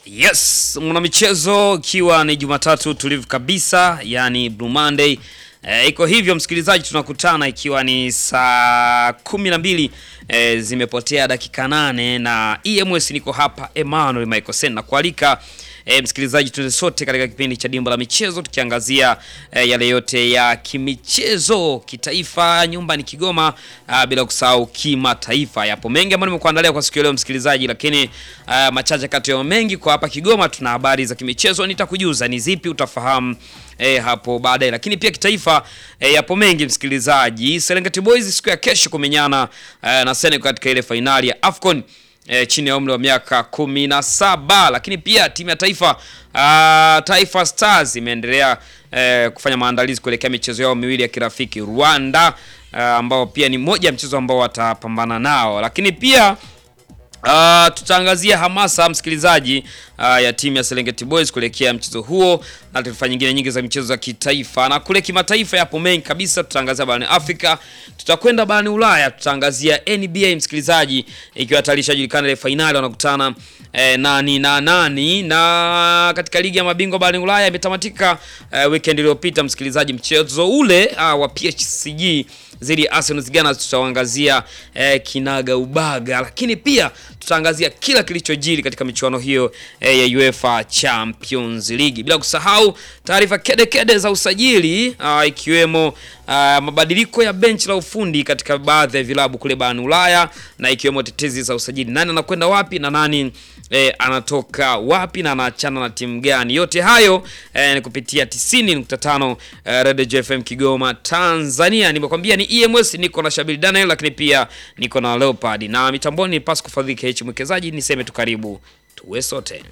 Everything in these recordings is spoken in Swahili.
Yes, mwanamichezo, ikiwa ni Jumatatu tulivu kabisa, yani Blue Monday. E, iko hivyo msikilizaji, tunakutana ikiwa ni saa kumi na mbili e, zimepotea dakika nane na EMS niko hapa Emmanuel Michael Sen na kualika e, msikilizaji, tuende sote katika kipindi cha Dimba la Michezo tukiangazia e, yale yote ya kimichezo kitaifa, nyumbani Kigoma, a, bila kusahau kimataifa. Yapo mengi ambayo nimekuandalia kwa siku ya leo msikilizaji, lakini a, machache kati ya mengi kwa hapa Kigoma tuna habari za kimichezo, nitakujuza ni zipi, utafahamu E, hapo baadaye, lakini pia kitaifa e, yapo mengi msikilizaji. Serengeti Boys siku ya kesho kumenyana e, na Senegal katika ile fainali ya AFCON e, chini ya umri wa miaka kumi na saba, lakini pia timu ya taifa a, Taifa Stars imeendelea e, kufanya maandalizi kuelekea michezo yao miwili ya kirafiki Rwanda, a, ambao pia ni moja ya mchezo ambao watapambana nao, lakini pia Uh, tutaangazia hamasa msikilizaji, uh, ya timu ya Serengeti Boys kuelekea mchezo huo na taarifa nyingine nyingi za michezo za kitaifa na kule kimataifa. Yapo mengi kabisa, tutaangazia barani Afrika, tutakwenda barani Ulaya, tutaangazia NBA msikilizaji, ikiwa tayari ishajulikana ile fainali wanakutana eh, nani na nani, na katika ligi ya mabingwa barani Ulaya imetamatika eh, weekend iliyopita msikilizaji, mchezo ule uh, wa PSG dhidi ya Arsenal Gunners tutaangazia eh, kinaga ubaga, lakini pia tutaangazia kila kilichojiri katika michuano hiyo eh, ya UEFA Champions League, bila kusahau taarifa kede kede za usajili ah, ikiwemo ah, mabadiliko ya benchi la ufundi katika baadhi ya vilabu kule barani Ulaya na ikiwemo tetezi za usajili, nani anakwenda wapi na nani eh, anatoka wapi na anaachana na timu gani. Yote hayo eh, ni kupitia 90.5 eh, Radio FM Kigoma Tanzania. Nimekwambia ni EMS, niko na Shabiri Daniel, lakini pia niko na Leopard na mitamboni ni Pasco Fadhili H mwekezaji. Niseme tu karibu tuwe sote.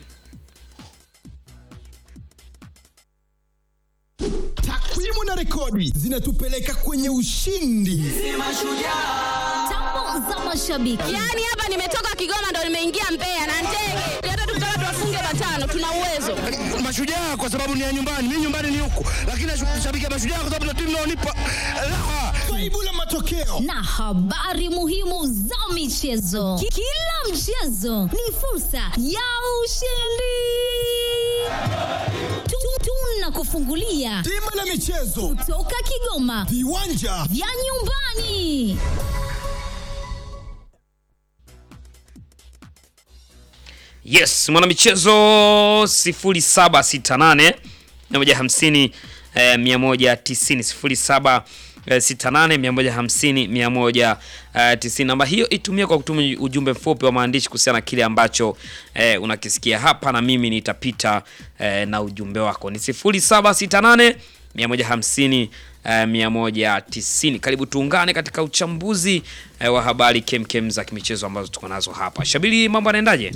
Takwimu na rekodi zinatupeleka kwenye ushindi. Tambo za mashabiki. Yaani hapa nimetoka Kigoma ndo nimeingia Mbeya na ndege. Hata tukitaka tuwafunge matano tuna uwezo. Mashujaa kwa sababu ni ya nyumbani, mimi nyumbani ni huku, lakini nashabikia Mashujaa kwa sababu ndio timu inaonipa raha. Faibu la matokeo na habari muhimu za michezo. Ki- Kila mchezo ni fursa ya ushindi. Tu- Tunakufungulia Dimba la michezo, toka Kigoma viwanja vya nyumbani. Yes, mwanamichezo 0768 150 eh, 190 0768 150 namba hiyo itumie kwa kutuma ujumbe mfupi wa maandishi kuhusiana na kile ambacho eh, unakisikia hapa na mimi nitapita eh, na ujumbe wako ni 0768 150 eh, 190. Karibu tuungane katika uchambuzi eh, wa habari kemkem za kimichezo ambazo tuko nazo hapa. Shabiri, mambo yanaendaje?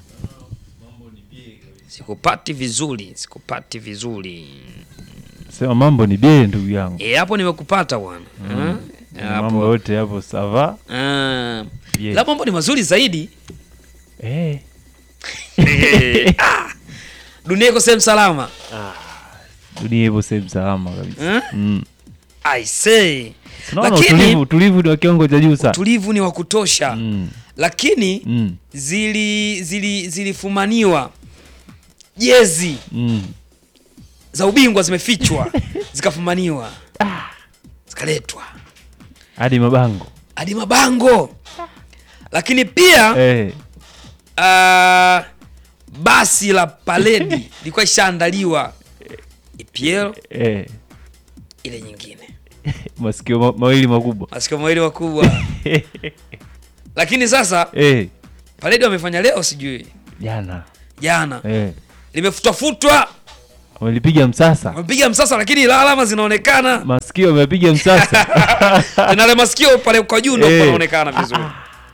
Sikupati vizuri, sikupati vizuri. Sema mambo ni bie ndugu yangu. E, hapo nimekupata bwana. Eh, Mambo hapo. yote hapo sava. Ah. Bie. La mambo ni mazuri zaidi. Eh. Eh, ah. Dunia iko sehemu salama. Dunia ipo sehemu salama kabisa. Eh? Mm. I say. Tunaona Lakini utulivu, utulivu ni wa kiwango cha juu sana. tulivu ni wa kutosha. Mm. Lakini Mm. zili zili zilifumaniwa jezi Mm. za ubingwa zimefichwa zikafumaniwa zikaletwa Hadi mabango. hadi mabango, lakini pia Eh. Ah, basi la paledi lilikuwa ishaandaliwa EPL Eh. ile nyingine, Masikio ma mawili makubwa. masikio mawili makubwa. Lakini sasa Eh. paledi wamefanya leo, sijui Jana. jana, Eh. limefutwa futwa, Wamelipiga msasa. wamepiga msasa, lakini ila alama zinaonekana Masikio wamepiga msasa. na ile masikio pale kwa juu ndio Eh. panaonekana vizuri.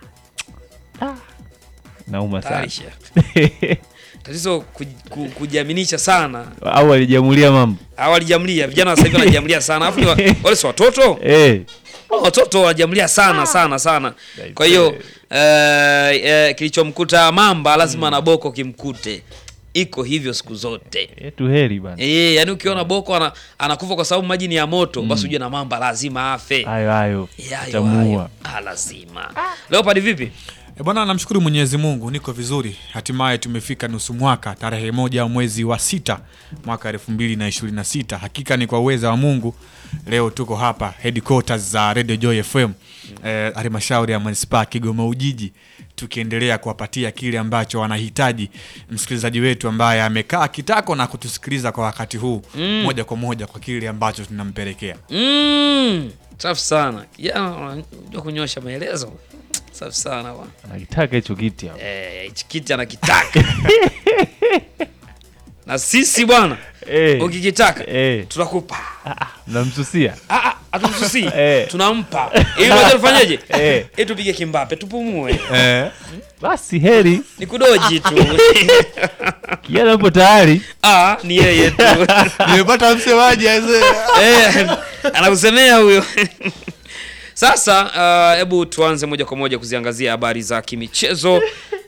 Nauma sana. Tarisha. Tatizo ku, ku, kujiaminisha sana. Au alijamulia mambo. Hawa walijamlia, vijana wa sasa hivi wanajamlia sana. Alafu ni wa- wale si watoto? Eh. watoto wanajamlia sana sana sana. Kwa hiyo eh, eh, kilichomkuta mamba lazima na boko kimkute. Iko hivyo siku zote. Yetu heri bana. Eh, yani ukiona boko ana, anakufa kwa sababu maji ni ya moto, basi ujue na mamba lazima afe. Hayo hayo. Eh, hayo, Tamuua. hayo. Ah, lazima. Leopard vipi? E bwana, namshukuru Mwenyezi Mungu, niko vizuri. Hatimaye tumefika nusu mwaka, tarehe moja mwezi wa sita mwaka elfu mbili na ishirini na sita. Hakika ni kwa uweza wa Mungu, leo tuko hapa headquarters za Radio Joy FM eh, halmashauri ya manispaa Kigoma Ujiji, tukiendelea kuwapatia kile ambacho wanahitaji msikilizaji wetu ambaye amekaa kitako na kutusikiliza kwa wakati huu moja kwa moja kwa kile ambacho tunampelekea. Mm, safi sana kijana, unajua kunyosha maelezo. Safi sana bwana. Anakitaka hicho kiti hapo. Eh, hichi kiti anakitaka na sisi bwana, Eh. ukikitaka Eh. tunakupa. Mnamsusia. Ah, ah, hatumsusii Eh. tunampa. Ili unajua tufanyeje? Eh. Ili tupige kimbape, tupumue, Eh, Basi heri. ni kudoji tu. Kijana yupo tayari. Ah, ni yeye tu. nimepata msemaji aisee. Eh, anakusemea huyo. Sasa hebu tuanze moja kwa moja kuziangazia habari za kimichezo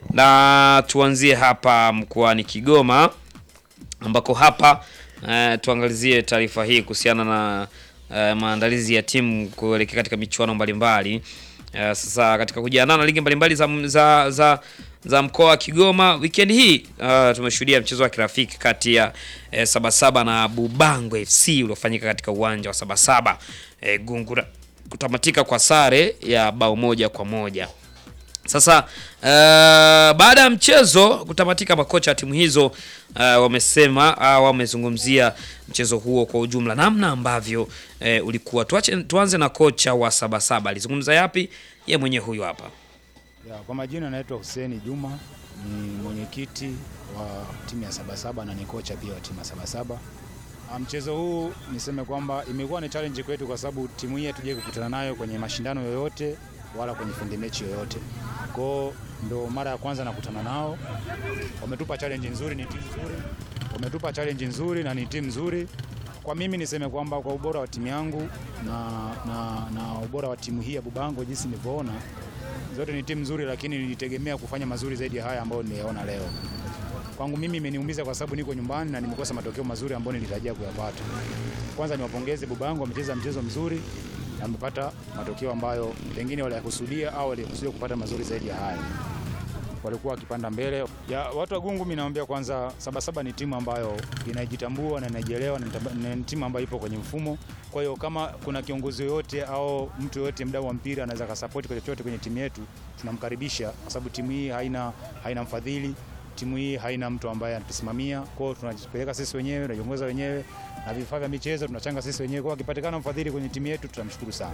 na tuanzie hapa mkoani Kigoma ambako hapa eh, tuangalizie taarifa hii kuhusiana na eh, maandalizi ya timu kuelekea katika michuano mbalimbali. Eh, sasa katika kujiandaa na ligi mbalimbali za, za, za, za mkoa wa Kigoma weekend hii uh, tumeshuhudia mchezo wa kirafiki kati ya eh, Sabasaba na Bubango FC uliofanyika katika uwanja wa Sabasaba eh, Gungura kutamatika kwa sare ya bao moja kwa moja. Sasa uh, baada ya mchezo kutamatika, makocha wa timu hizo uh, wamesema uh, wamezungumzia mchezo huo kwa ujumla, namna ambavyo uh, ulikuwa. Tuache, tuanze na kocha wa Sabasaba, alizungumza yapi? Ye mwenye huyu hapa. Ya, kwa majina anaitwa Hussein Juma, ni mwenyekiti wa timu ya Sabasaba na ni kocha pia wa timu ya Sabasaba. Ah, Mchezo huu niseme kwamba imekuwa ni challenge kwetu kwa sababu timu hii hatujai kukutana nayo kwenye mashindano yoyote wala kwenye fundi mechi yoyote. Kwao ndo mara ya kwanza nakutana nao. Wametupa challenge nzuri, ni timu nzuri. Wametupa challenge nzuri na ni timu nzuri. Kwa mimi niseme kwamba kwa ubora wa timu yangu na, na, na ubora wa timu hii ya Bubango jinsi nilivyoona zote ni timu nzuri, lakini nilitegemea kufanya mazuri zaidi ya haya ambayo nimeona leo. Kwangu mimi imeniumiza kwa sababu niko nyumbani na nimekosa matokeo mazuri ambayo nilitarajia kuyapata. Kwanza niwapongeze Bubango, wamecheza mchezo mzuri na wamepata matokeo ambayo pengine waliyakusudia au walikusudia kupata mazuri zaidi ya haya. Walikuwa wakipanda mbele. Ya, watu wa Gungu, mimi naambia kwanza, Sabasaba ni timu ambayo inajitambua na inajielewa na ni- ni timu ambayo ipo kwenye mfumo. Kwa hiyo kama kuna kiongozi yoyote au mtu yoyote mdau wa mpira anaweza kasapoti kwa chochote kwenye timu yetu, tunamkaribisha kwa sababu timu hii haina, haina mfadhili timu hii haina mtu ambaye anatusimamia. Kwa hiyo tunajipeleka sisi wenyewe, tunajiongoza wenyewe na vifaa vya michezo tunachanga sisi wenyewe. Kwa hiyo akipatikana mfadhili kwenye timu yetu tutamshukuru sana.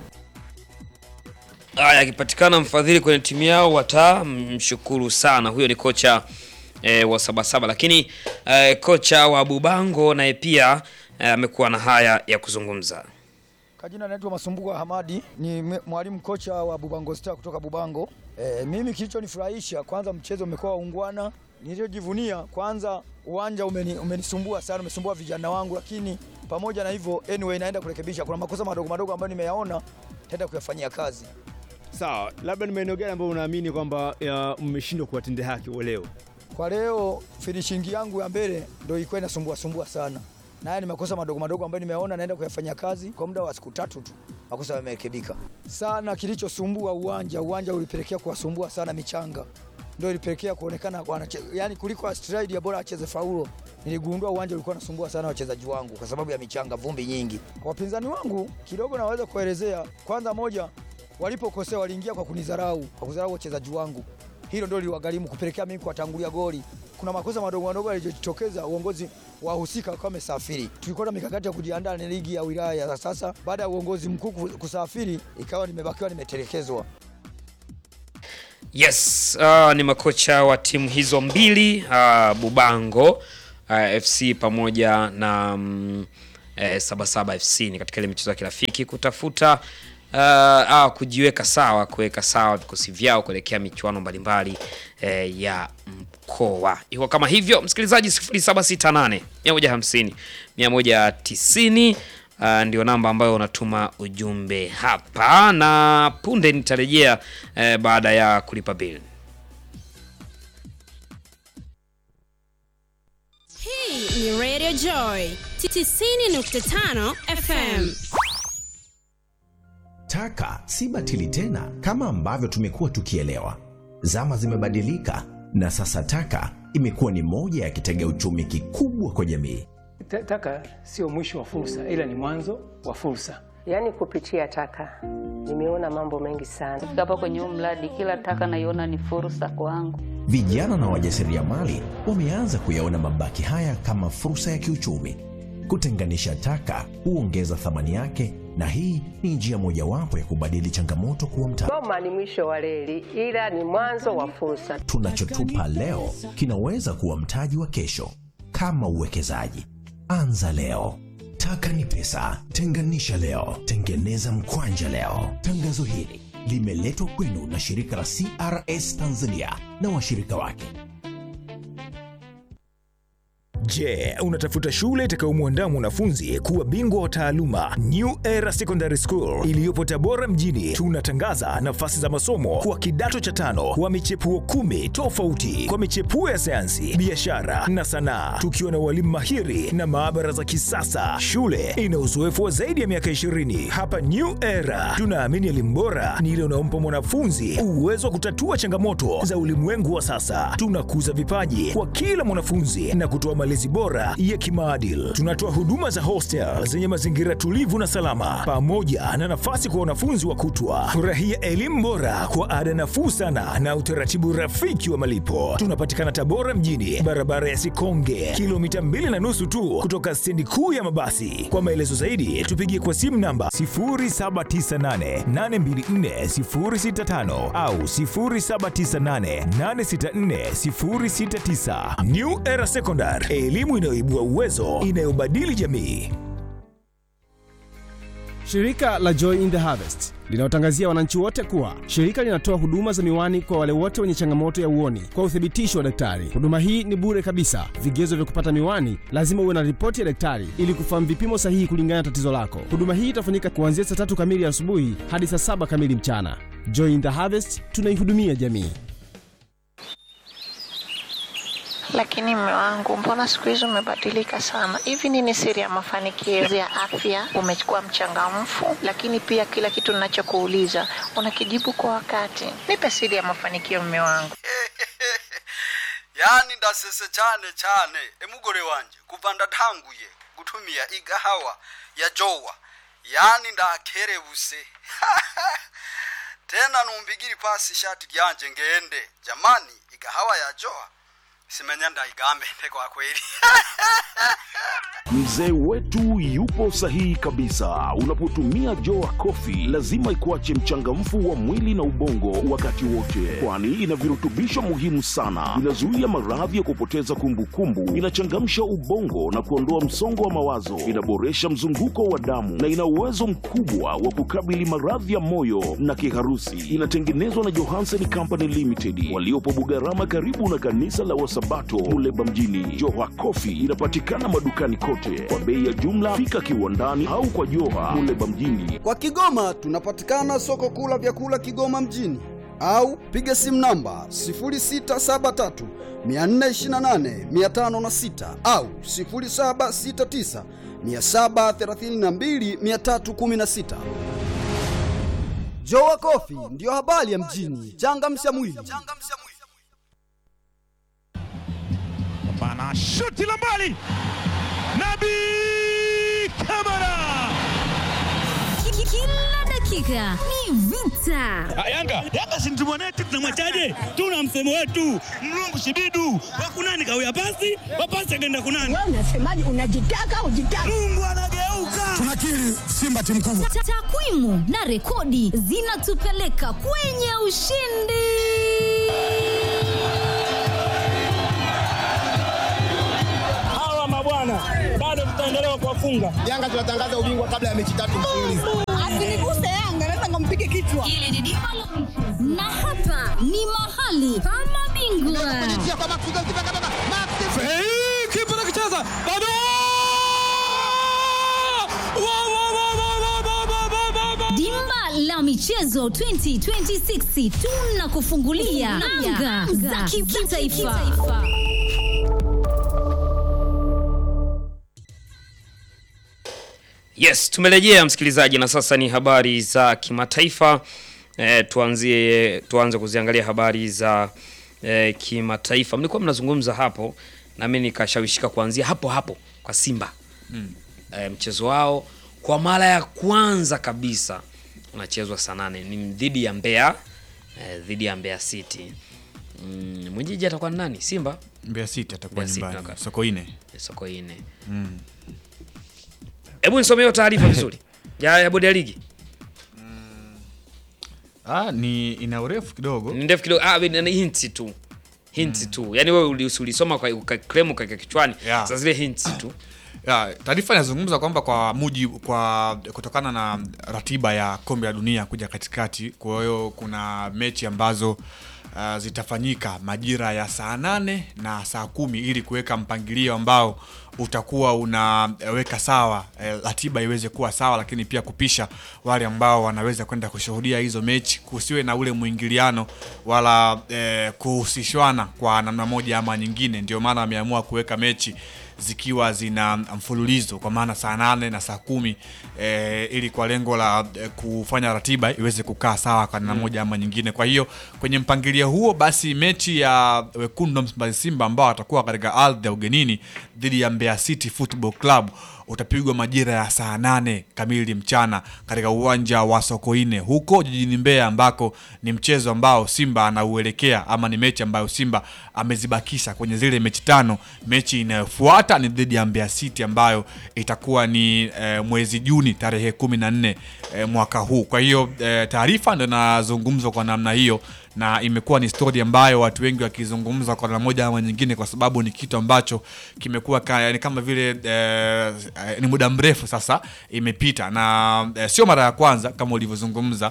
Haya, akipatikana mfadhili kwenye timu yao watamshukuru sana. Huyo ni kocha eh, wa Sabasaba, lakini eh, kocha wa Bubango naye pia eh, amekuwa na haya ya kuzungumza. Kajina naitwa Masumbuko Hamadi, ni mwe- mwalimu kocha wa Bubango Star kutoka Bubango. E, mimi kilichonifurahisha kwanza, mchezo umekuwa waungwana. Nilichojivunia kwanza, uwanja umeni, umenisumbua sana, umesumbua vijana wangu, lakini pamoja na hivyo, anyway, naenda kurekebisha. Kuna makosa madogo madogo ambayo nimeyaona, taenda kuyafanyia kazi. Sawa, labda ni maeneo gani ambayo unaamini kwamba ya, mmeshindwa kuwatendea haki wa leo? Kwa leo finishing yangu ya mbele ndio ilikuwa inasumbua sumbua sana, na haya ni makosa madogo madogo ambayo nimeona, naenda kuyafanyia kazi kwa muda wa siku tatu tu, makosa yamerekebika sana. Kilichosumbua uwanja, uwanja ulipelekea kuwasumbua sana michanga, ndio ilipelekea kuonekana wanache, yani kuliko stride ya bora acheze faulo. Niligundua uwanja ulikuwa unasumbua sana wachezaji wangu kwa sababu ya michanga, vumbi nyingi. Kwa wapinzani wangu kidogo naweza kuelezea. Kwanza moja, walipokosea waliingia kwa kunidharau, kwa kudharau wachezaji wangu hilo ndio liwagharimu kupelekea mimi kuwatangulia goli. Kuna makosa madogo madogo yalijitokeza, uongozi wahusika wakawa wamesafiri. Tulikuwa na mikakati ya kujiandaa na ligi ya wilaya ya sasa. Baada ya uongozi mkuu kusafiri, ikawa nimebakiwa nimetelekezwa. Yes, uh, ni makocha wa timu hizo mbili uh, Bubango uh, FC pamoja na um, eh, Sabasaba FC ni katika ile michezo ya kirafiki kutafuta uh, ah, kujiweka sawa, kuweka sawa vikosi vyao kuelekea michuano mbalimbali eh, ya mkoa. Iko kama hivyo, msikilizaji 0768 150 190 Uh, ndio namba ambayo unatuma ujumbe hapa, na punde nitarejea eh, baada ya kulipa bill. Hii ni Radio Joy 90.5 FM. Taka si batili tena kama ambavyo tumekuwa tukielewa. Zama zimebadilika na sasa taka imekuwa ni moja ya kitega uchumi kikubwa kwa jamii. Ta- Taka sio mwisho wa fursa, ila ni mwanzo wa fursa. Yaani kupitia taka nimeona mambo mengi sana. Kufika hapa kwenye huu mradi, kila taka naiona ni fursa kwangu. Vijana na wajasiriamali wameanza kuyaona mabaki haya kama fursa ya kiuchumi. Kutenganisha taka huongeza thamani yake, na hii ni njia mojawapo ya kubadili changamoto kuwa mtaji. Goma ni mwisho wa reli, ila ni mwanzo wa fursa. Tunachotupa leo kinaweza kuwa mtaji wa kesho. Kama uwekezaji, anza leo. Taka ni pesa, tenganisha leo, tengeneza mkwanja leo. Tangazo hili limeletwa kwenu na shirika la CRS Tanzania na washirika wake. Je, unatafuta shule itakayomwandaa mwanafunzi kuwa bingwa wa taaluma? New Era Secondary School iliyopo Tabora mjini, tunatangaza nafasi za masomo kwa kidato cha tano wa michepuo kumi tofauti kwa michepuo ya sayansi, biashara na sanaa, tukiwa na walimu mahiri na maabara za kisasa. Shule ina uzoefu wa zaidi ya miaka 20. Hapa New Era tunaamini elimu bora ni ile unaompa mwanafunzi uwezo wa kutatua changamoto za ulimwengu wa sasa. Tunakuza vipaji kwa kila mwanafunzi na kutoa malezi bora ya kimaadili. Tunatoa huduma za hostel zenye mazingira tulivu na salama, pamoja na nafasi kwa wanafunzi wa kutwa. Furahia elimu bora kwa ada nafuu sana na utaratibu rafiki wa malipo. Tunapatikana Tabora mjini, barabara ya Sikonge, kilomita mbili na nusu tu kutoka stendi kuu ya mabasi. Kwa maelezo zaidi, tupigie kwa simu namba 0798824065 au 0798864069. New Era Secondary, elimu inayoibua uwezo, inayobadili jamii. Shirika la Joy in the Harvest linawatangazia wananchi wote kuwa shirika linatoa huduma za miwani kwa wale wote wenye changamoto ya uoni kwa uthibitisho wa daktari. Huduma hii ni bure kabisa. Vigezo vya kupata miwani, lazima uwe na ripoti ya daktari ili kufahamu vipimo sahihi kulingana na tatizo lako. Huduma hii itafanyika kuanzia saa tatu kamili asubuhi hadi saa saba kamili mchana. Joy in the Harvest, tunaihudumia jamii. Lakini mme wangu, mbona siku hizi umebadilika sana? Hivi nini siri ya mafanikio ya afya? Umekuwa mchangamfu, lakini pia kila kitu ninachokuuliza unakijibu kwa wakati. Nipe siri ya mafanikio, mme wangu. yani ndasese cyane cyane emugore wanje kuva ndatanguye gutumia igahawa ya jowa yani ndakerebuse tena numbigiri pasi ishati ryanje ngende jamani igahawa ya jowa simenya ndaigambe kwa kweli Mzee wetu yupo sahihi kabisa. Unapotumia Joa Coffee lazima ikuache mchangamfu wa mwili na ubongo wakati wote, kwani ina virutubisho muhimu sana. Inazuia maradhi ya kupoteza kumbukumbu, inachangamsha ubongo na kuondoa msongo wa mawazo, inaboresha mzunguko wa damu na ina uwezo mkubwa wa kukabili maradhi ya moyo na kiharusi. Inatengenezwa na Johansen Company Limited waliopo Bugarama, karibu na kanisa la Wasabato Muleba mjini. Joa Coffee inapatikana madukani kote kwa bei ya jumla. Fika kiwandani au kwa Joha Muleba mjini. Kwa Kigoma tunapatikana soko kuu la vyakula Kigoma mjini au piga simu namba 0673 428 506 au 0769 732 316. Jowa Coffee ndiyo habari ya mjini. Changamsha mwili. Bana shuti la mbali. Nabi Kamara. Kila dakika ni vita. Yanga Yanga si mtu mwanetu, tunamwachaje? Tuna msemo wetu mlungu shibidu wakunani kawia pasi wapasi akaenda kunani. Wewe unasemaje? Unajitaka ujitaka. Mungu anageuka. Tunakiri Simba timu kubwa. Ta- Takwimu na rekodi zinatupeleka kwenye ushindi. Hawa mabwana bado tutaendelea kuwafunga. Yanga tunatangaza ubingwa kabla ya mechi tatu mfululizo. Asiniguse Yanga, naweza nikampige kichwa. Hili ni dimba la- na hapa ni mahali pa mabingwa. Kipa nakicheza bado. Wa, wa, wa, wa, wa, wa, wa, wa, wa, wa. Dimba la michezo 2026 tunakufungulia anga za kitaifa. Yes, tumerejea msikilizaji, na sasa ni habari za kimataifa eh, tuanzie tuanze kuziangalia habari za eh, kimataifa. Mlikuwa mnazungumza hapo nami nikashawishika kuanzia hapo hapo kwa Simba Mm. eh, mchezo wao kwa mara ya kwanza kabisa unachezwa saa nane ni dhidi ya Mbeya eh, dhidi ya Mbeya City. Mm, mwenyeji atakuwa ni nani? Simba Mbeya City atakuwa Mbeya City, nyumbani okay. Sokoine. Sokoine. Mm. Hebu nisomee hiyo taarifa vizuri ya, ya bodi ya ligi. Ah, ni ina urefu kidogo. Ni ndefu kidogo. Ah, ni hints tu. Hints tu. Yaani wewe uli- ulisoma kwa ukaklemu kwa kichwani. Yeah. Sasa zile hints tu. Ya, taarifa inazungumza kwamba kwa muji kwa kutokana na ratiba ya kombe la dunia kuja katikati, kwa hiyo kuna mechi ambazo uh, zitafanyika majira ya saa nane na saa kumi ili kuweka mpangilio ambao utakuwa unaweka sawa eh, ratiba iweze kuwa sawa, lakini pia kupisha wale ambao wanaweza kwenda kushuhudia hizo mechi, kusiwe na ule mwingiliano wala eh, kuhusishwana kwa namna moja ama nyingine. Ndio maana wameamua kuweka mechi zikiwa zina mfululizo kwa maana saa nane na saa kumi eh, ili kwa lengo la eh, kufanya ratiba iweze kukaa sawa kwa namna Mm. moja ama nyingine. Kwa hiyo kwenye mpangilio huo, basi mechi ya wekundu wa Msimbazi Simba ambao watakuwa katika ardhi ya ugenini dhidi ya Mbeya City Football Club utapigwa majira ya saa nane kamili mchana katika uwanja wa Sokoine huko jijini Mbeya, ambako ni mchezo ambao Simba anauelekea ama ni mechi ambayo Simba amezibakisha kwenye zile mechi tano. Mechi inayofuata ni dhidi ya Mbeya City ambayo itakuwa ni eh, mwezi Juni tarehe kumi na nne eh, mwaka huu. Kwa hiyo eh, taarifa ndio inazungumzwa kwa namna hiyo na imekuwa ni stori ambayo watu wengi wakizungumza kwa namna moja ama nyingine, kwa sababu ni kitu ambacho kimekuwa ka, ni kama vile eh, eh, ni muda mrefu sasa imepita, na eh, sio mara ya kwanza kama ulivyozungumza.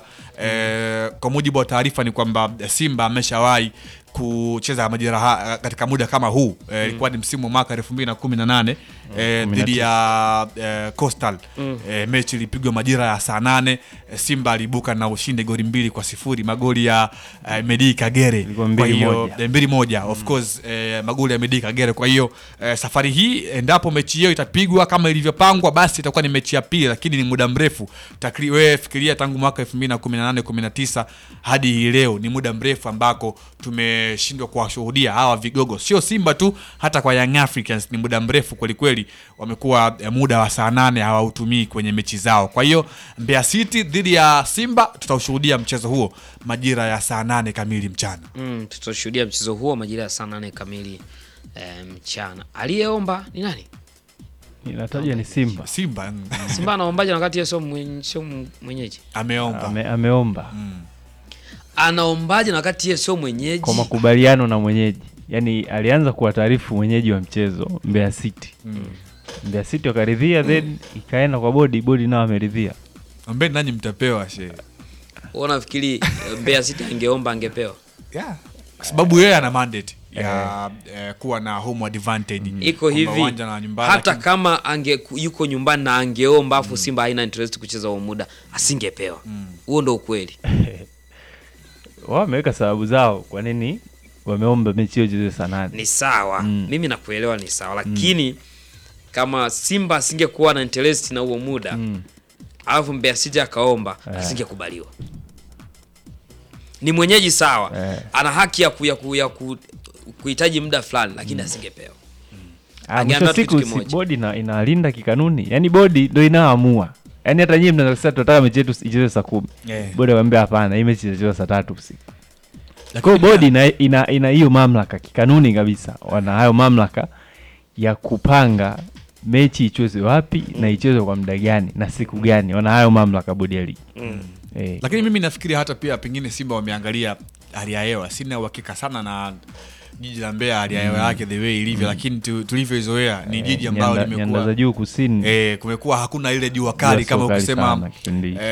Eh, kwa mujibu wa taarifa ni kwamba eh, Simba ameshawahi kucheza majira ha- katika muda kama huu eh, ilikuwa ni msimu wa mwaka 2018 eh, dhidi ya eh, Coastal Mm. eh, mechi ilipigwa majira ya saa nane eh, Simba aliibuka na ushindi goli mbili kwa sifuri magoli ya eh, Medi Kagere kwa mbili hiyo moja. eh, mbili moja of course eh, magoli ya Medi Kagere kwa hiyo eh, safari hii endapo mechi hiyo itapigwa kama ilivyopangwa basi itakuwa ni mechi ya pili lakini ni muda mrefu takri wewe fikiria tangu mwaka 2018 19 hadi hii leo ni muda mrefu ambako tumeshindwa kuwashuhudia hawa vigogo sio Simba tu hata kwa Young Africans ni muda mrefu kwelikweli wamekuwa eh, muda wa saa nane hawautumii kwenye mechi zao kwa hiyo Mbeya City dhidi ya Simba tutaushuhudia mchezo huo majira ya saa nane kamili mchana Mm, tutashuhudia mchezo huo majira ya saa nane kamili eh, mchana. Aliyeomba ni nani? Inataja ni Simba. Simba Simba anaombaje na wakati yeye sio mwen- sio mwenyeji? ameomba Ame, ameomba Anaombaje na wakati yeye sio mwenyeji? kwa makubaliano na mwenyeji, yaani alianza kuwataarifu mwenyeji wa mchezo Mbeya City Mm. Mbeya City wakaridhia, then ikaenda kwa bodi, bodi nao ameridhia. Ambeni nanyi mtapewa she Wewe unafikiri eh, Mbeya City angeomba angepewa? yeah. kwa sababu yeye ana mandate ya eh, kuwa na home advantage Iko Kwamba hivi uwanja na nyumbani, hata lakini- kama ange yuko nyumbani na angeomba afu Simba haina interest kucheza huo muda asingepewa. Huo ndo ukweli. Wao wameweka sababu zao kwa nini wameomba mechi hiyo ichezwe saa nane. Ni sawa. Mm. Mimi nakuelewa ni sawa lakini kama Simba asingekuwa na interest na huo muda alafu Mbeya City akaomba Eh. asingekubaliwa. Ni mwenyeji sawa, ana haki ya ku, ya ku, ya ku, kuhitaji muda fulani lakini asingepewa. Ah, mwisho Angeambiwa wa tu siku kitu si kimoja. bodi ina, inalinda kikanuni, yaani bodi ndo inaamua. Yaani hata nyinyi mnaweza kusema tunataka mechi yetu ichezwe saa kumi Yeah. bodi waambia hapana, hii mechi itachezwa saa tatu usiku. Lakini Kwa hiyo bodi ina ina ina hiyo mamlaka kikanuni kabisa, wana hayo mamlaka ya kupanga mechi ichezwe wapi na ichezwe kwa muda gani na siku gani, wana hayo mamlaka bodi ya ligi Mm. eh. lakini mimi nafikiri hata pia pengine Simba wameangalia hali ya hewa. Sina uhakika sana na jiji la Mbeya hali ya hewa Mm. yake the way ilivyo, lakini tu- tulivyoizoea ni Eh, jiji ambalo nyanda- nyanda limekuwa za juu kusini eh, kumekuwa hakuna ile jua kali Jua sio kama kali ukisema sana kipindi hicho. eh,